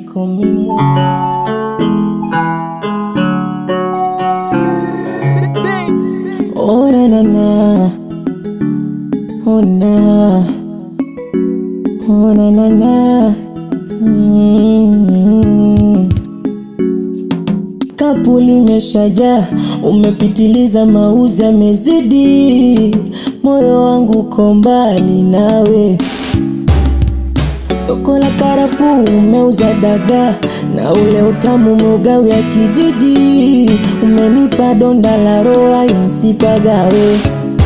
call me more. Oh na na na, oh na, oh na na na. Mm. Kapu limeshajaa, umepitiliza, mauzi yamezidi, moyo wangu uko mbali nawe. Soko la karafuu umeuza dagaa na ule utamu umeugawa kijiji, umenipa donda la roho insipagawe.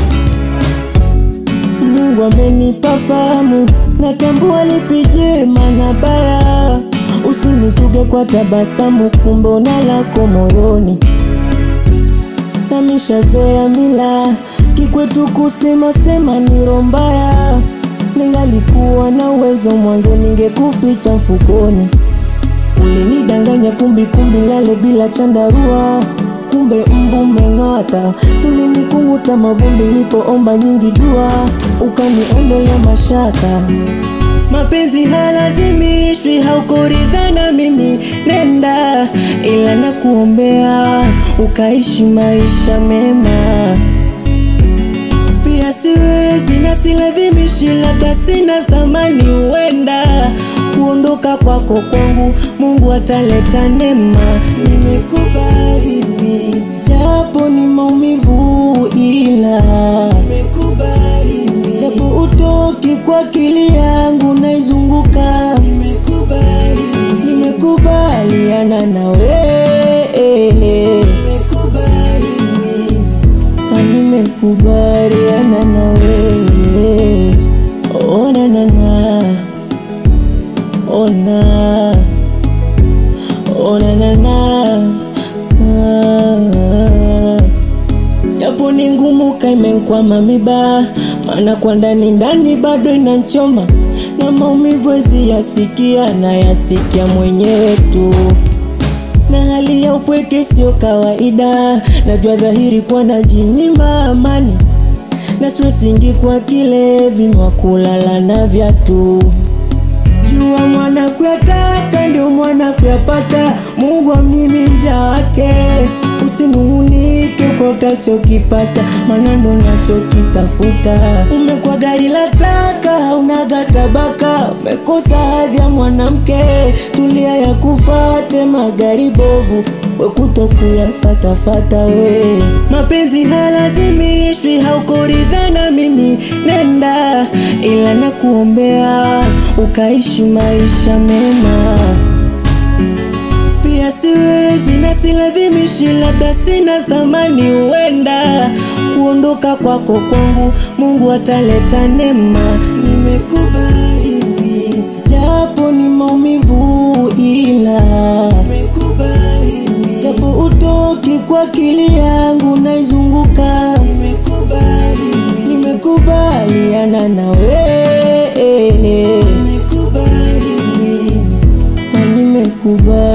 Mungu amenipa fahamu, natambua lipi jema na baya. Usinisuge kwa tabasamu, kumbe una lako moyoni. Namishazoea mila kikwetu kusema sema ni roho mbaya. Ningalikuwa na uwezo mwanzo, ningekuficha mfukoni. Ulinidanganya kumbi kumbi, lale bila chandarua, kumbe mbu meng'ata. Sulinikunguta mavumbi, nilipoomba nyingi dua, ukaniondolea mashaka. Mapenzi halazimishwi, haukuridhana mimi, nenda, ila nakuombea ukaishi maisha mema. Pia siwezi na silazimishi, labda sina thamani, huenda kuondoka kwako kwangu Mungu ataleta neema. Nimekubali mimi, japo ni maumivu, ila nimekubali mimi, japo utoki kwa akili yangu naizunguka. Nimekubali, nimekubaliana nawe, nimekubali mimi na nimekubaliana na wewe. Oh na na na, oh na, oh na na na, ah. Japo ni ngumu kaimenkwama miba, maana kwa ndani ndani bado inanchoma na maumivu wezi yasikia na yasikia mwenyewe tu na hali ya upweke sio kawaida, najua dhahiri kwa najinyima amani na stressingi kwa kilevi mwa kulala na vyatu. Jua mwana kuyataka ndio mwana kuyapata, Mungu amnyimi mja wake. Usinung'unike kwa utachokipata, maana ndo nachokitafuta. Umekuwa gari la taka, haunaga tabaka, umekosa hadhi ya mwanamke. Tulia ya kufate magari bovu, we kutokuyafatafata we. Mapenzi halazimishwi, haukuridhana mimi, nenda, ila nakuombea ukaishi maisha mema. Pia siwezi na silazimishi, labda sina thamani, huenda kuondoka kwako kwangu Mungu ataleta neema. Nimekubali mimi, japo ni maumivu, ila nimekubali mimi, japo utoki kwa akili yangu naizunguka. Nimekubali mimi, nimekubaliana na wewe, nimekubali mimi na nimekubali